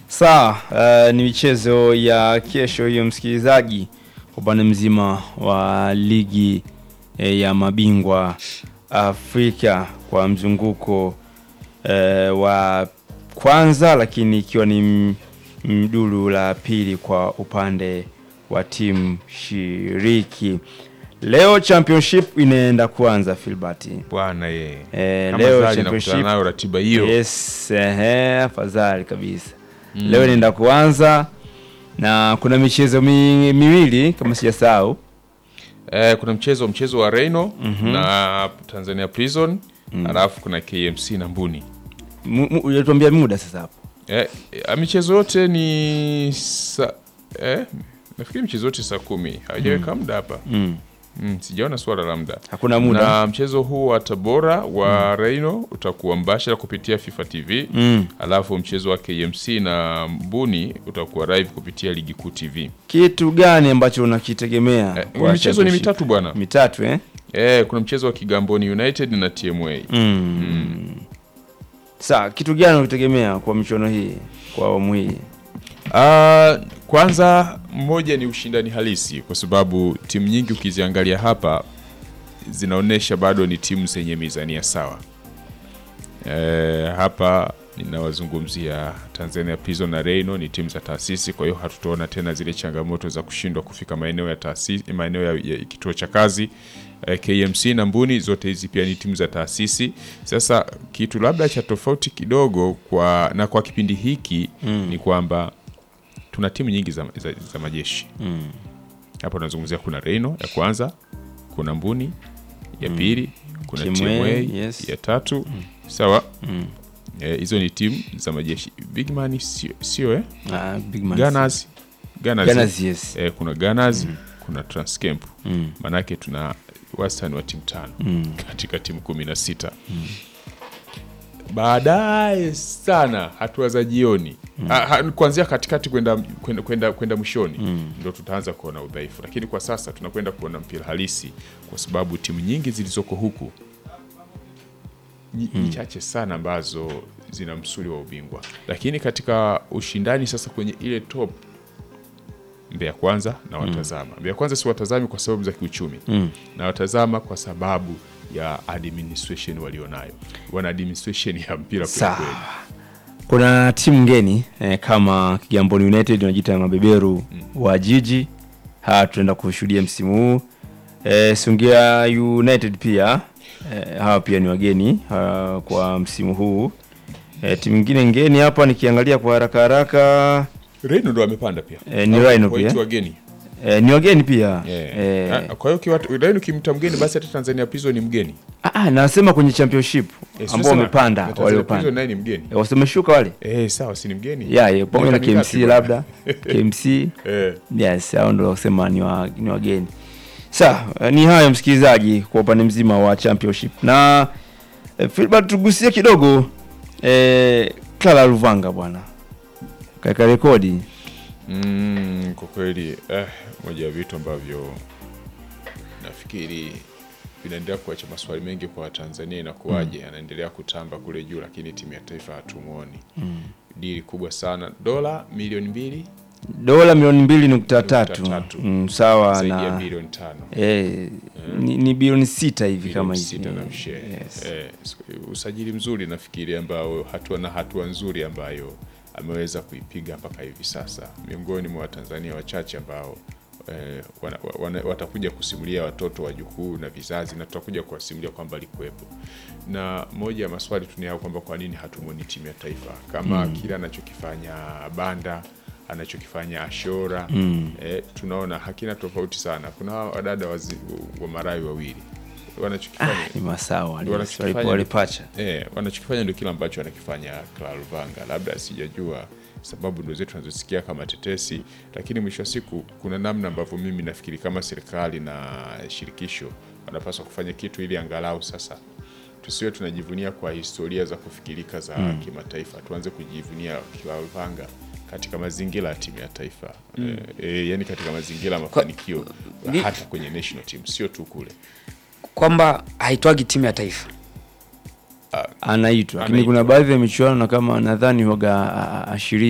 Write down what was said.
Sawa, uh, ni michezo ya kesho hiyo msikilizaji, upande mzima wa ligi eh, ya mabingwa Afrika kwa mzunguko eh, wa kwanza, lakini ikiwa ni m- mduru la pili kwa upande wa timu shiriki. Leo championship inaenda kuanza Filbert. bwana ye Eh, Kama leo Zari championship nakutana nayo ratiba hiyo Yes, ehe, afadhali kabisa. Leo inaenda kuanza na kuna michezo mi, miwili kama sijasahau. eh, kuna mchezo mchezo wa Reno na Tanzania Prison alafu kuna KMC na Mbuni Mu- mu- Unatuambia muda sasa hapo. eh, eh, michezo yote ni sa, eh, nafikiri michezo yote saa kumi hawajaweka muda hapa Mm. mm, sijaona swala la muda Hakuna muda. na mchezo huu wa Tabora wa Reno utakuwa mbashara kupitia FIFA TV Mm. alafu mchezo wa KMC na Mbuni utakuwa live kupitia Ligi Kuu TV. Kitu gani ambacho unakitegemea? Eh, kwa michezo ni championship? mitatu bwana. Mitatu eh? Eh, kuna mchezo wa Kigamboni United na TMA. Mm. Sawa, kitu gani unakitegemea kwa michuano hii kwa awamu hii? Ah, kwanza mmoja ni ushindani halisi kwa sababu timu nyingi ukiziangalia hapa zinaonyesha bado ni timu zenye mizania sawa. Eh, hapa ninawazungumzia Tanzania Prison na Reno ni timu za taasisi, kwa hiyo hatutaona tena zile changamoto za kushindwa kufika maeneo ya taasisi, maeneo ya, ya kituo cha kazi. Eh, KMC na Mbuni zote hizi pia ni timu za taasisi. Sasa kitu labda cha tofauti kidogo kwa na kwa kipindi hiki ni kwamba tuna timu nyingi za, za, za majeshi hapa unazungumzia kuna Reno ya kwanza, kuna Mbuni ya pili, kuna TMA, TMA yes. ya tatu, sawa. Eh, hizo ni timu za majeshi. Bigman sio sio eh? Ah, big man. Gunners, Gunners, Gunners, yes. eh, kuna Gunners, kuna Transcamp. Mm. Manake tuna wastani wa timu tano Mm. katika timu kumi na sita baadaye sana hatua za jioni ha, ha, kuanzia katikati kwenda kwenda kwenda kwenda mwishoni ndo tutaanza kuona udhaifu, lakini kwa sasa tunakwenda kuona mpira halisi, kwa sababu timu nyingi zilizoko huku ni ni chache sana ambazo zina msuli wa ubingwa, lakini katika ushindani sasa kwenye ile top Mbeya Kwanza na watazama Mbeya Kwanza si watazami kwa sababu za kiuchumi na watazama kwa sababu ya administration walionayo, wana administration ya mpira kweli Sawa. kweli. Kuna timu ngeni eh, kama Kigamboni United wanajiita mabeberu wa jiji. Hawa tunaenda kushuhudia msimu huu. Eh, Songea United pia eh, hawa pia ni wageni ah, kwa msimu huu. Eh, timu nyingine ngeni hapa nikiangalia kwa haraka haraka Reno ndo amepanda pia Eh, ni Au Rhino waiti pia. wageni eh, ni wageni pia Eh. eh, Ah, kwa hiyo kiwa- Reno ukimta mgeni basi hata Tanzania Prison ni mgeni ah, ah, nasema kwenye championship Eh, sio ambao sema- wamepanda na Tanzania waliopanda Prison naye ni mgeni Eh, wasemeshuka wale eh, sawa, si ni mgeni ya yeah, pamoja na Miaka mingapi KMC bwana? labda KMC eh. Yes, hao ndio kusema ni, wa, ni wageni. Sawa, eh, ni hayo msikilizaji kwa upande mzima wa championship. Na eh, Filbert tugusie kidogo eh, Clara Luvanga bwana. Kaika rekodi. Mm, kwa kweli eh, moja ya vitu ambavyo nafikiri vinaendelea kuacha maswali mengi kwa Watanzania, inakuwaje anaendelea kutamba kule juu, lakini timu ya taifa hatumwoni. Dili kubwa sana, dola milioni mbili Dola milioni mbili nukta tatu. tatu. Mm, sawa zaidi ya na bilioni tano eh, ni, ni bilioni sita hivi Bilioni kama hivi. sita na mshee. Yes. Eh, usajili mzuri nafikiri ambao hatua na hatua nzuri ambayo ameweza kuipiga mpaka hivi sasa, miongoni mwa Watanzania wachache ambao eh, wana, wana, watakuja kusimulia watoto wajukuu na vizazi, na tutakuja kuwasimulia kwamba alikuwepo. Na moja ya maswali tunayao kwamba kwa nini hatumwoni timu ya taifa kama kile anachokifanya Banda anachokifanya Ashora eh, tunaona hakina tofauti sana. Kuna hawa wadada wazi- wa Marawi wawili wanachokifanya Ah, ni masawa. Ndio wanachokifanya Walipo walipacha. Eh, wanachokifanya ndio kile ambacho anakifanya Clara Luvanga. Labda sijajua sababu ndo zetu tunazosikia kama tetesi, lakini mwisho wa siku kuna namna ambavyo mimi nafikiri kama serikali na shirikisho wanapaswa kufanya kitu ili angalau sasa tusiwe tunajivunia kwa historia za kufikirika za kimataifa, tuanze kujivunia Clara Luvanga katika mazingira ya timu ya taifa eh, eh, yani katika mazingira ya mafanikio Ni- hata kwenye national team, sio tu kule. kwamba haitwagi timu ya taifa Anaitwa. Lakini Anaitwa. kuna baadhi ya michuano na kama nadhani waga ashiri